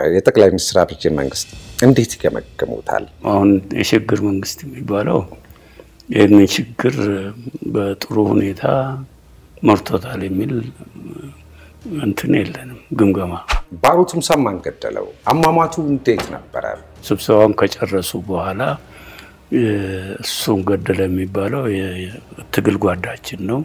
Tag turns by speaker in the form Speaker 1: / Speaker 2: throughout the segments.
Speaker 1: የጠቅላይ ሚኒስትር አብይ መንግስት እንዴት ይገመግሙታል?
Speaker 2: አሁን የሽግግር መንግስት የሚባለው ይህንን ችግር በጥሩ ሁኔታ መርቶታል የሚል እንትን የለንም ግምገማ።
Speaker 1: ባሮ ቱምሳን ማን ገደለው? አሟሟቱ እንዴት ነበረ?
Speaker 2: ስብሰባውን ከጨረሱ በኋላ እሱን ገደለ የሚባለው የትግል ጓዳችን ነው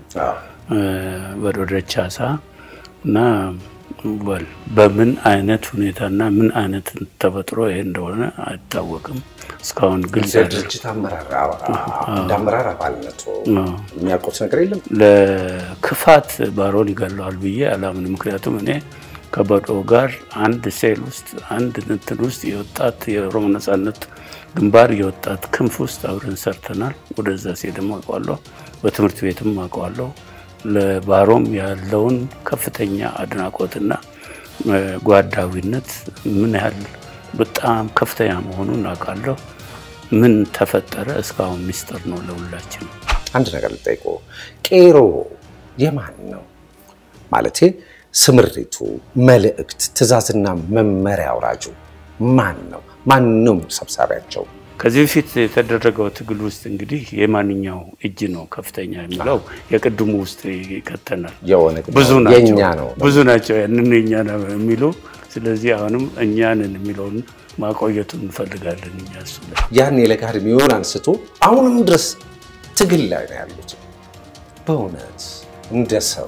Speaker 2: በዶደቻሳ እና በል በምን አይነት ሁኔታና ምን አይነት ተፈጥሮ ይሄ እንደሆነ አይታወቅም። እስካሁን ግልጽ
Speaker 1: ድርጅት አመራር እንደ አመራር አባልነቱ የሚያውቁት ነገር የለም።
Speaker 2: ለክፋት ባሮን ይገለዋል ብዬ አላምን። ምክንያቱም እኔ ከበዶ ጋር አንድ ሴል ውስጥ አንድ እንትን ውስጥ የወጣት የኦሮሞ ነጻነት ግንባር የወጣት ክንፍ ውስጥ አብረን ሰርተናል። ወደዛ ሲሄድም አውቀዋለሁ፣ በትምህርት ቤትም አውቀዋለሁ። ለባሮም ያለውን ከፍተኛ አድናቆትና ጓዳዊነት ምን ያህል በጣም ከፍተኛ መሆኑን አውቃለሁ። ምን ተፈጠረ እስካሁን ሚስጥር ነው ለሁላችን።
Speaker 1: አንድ ነገር ልጠይቆ፣ ቄሮ የማን ነው ማለቴ ስምሪቱ፣ መልእክት፣ ትዕዛዝና መመሪያ አውራጁ ማን ነው? ማንም ሰብሳቢያቸው?
Speaker 2: ከዚህ በፊት የተደረገው ትግል ውስጥ እንግዲህ የማንኛው እጅ ነው ከፍተኛ የሚለው የቅድሙ ውስጥ ይከተናል።
Speaker 1: የኦነግ ነው፣
Speaker 2: ብዙ ናቸው
Speaker 1: የእኛ ነው።
Speaker 2: ብዙ ናቸው ያንን የእኛ ነው የሚሉ ስለዚህ አሁንም እኛንን የሚለውን ማቆየቱን እንፈልጋለን። እኛ እሱ ላይ
Speaker 1: ያን የለጋ ዕድሜውን አንስቶ አሁንም ድረስ ትግል ላይ ነው ያሉት። በእውነት እንደ ሰው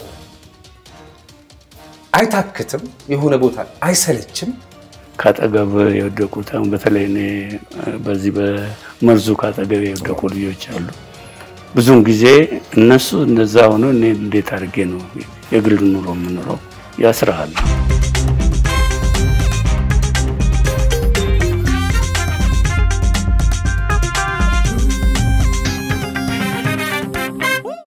Speaker 1: አይታክትም፣ የሆነ ቦታ አይሰለችም።
Speaker 2: ካጠገብ የወደቁት አሁን በተለይ እኔ በዚህ በመርዙ ካጠገብ የወደቁ ልጆች አሉ። ብዙውን ጊዜ እነሱ እንደዛ ሆኖ እኔ እንዴት አድርጌ ነው የግል ኑሮ የምኖረው? ያስራሃል።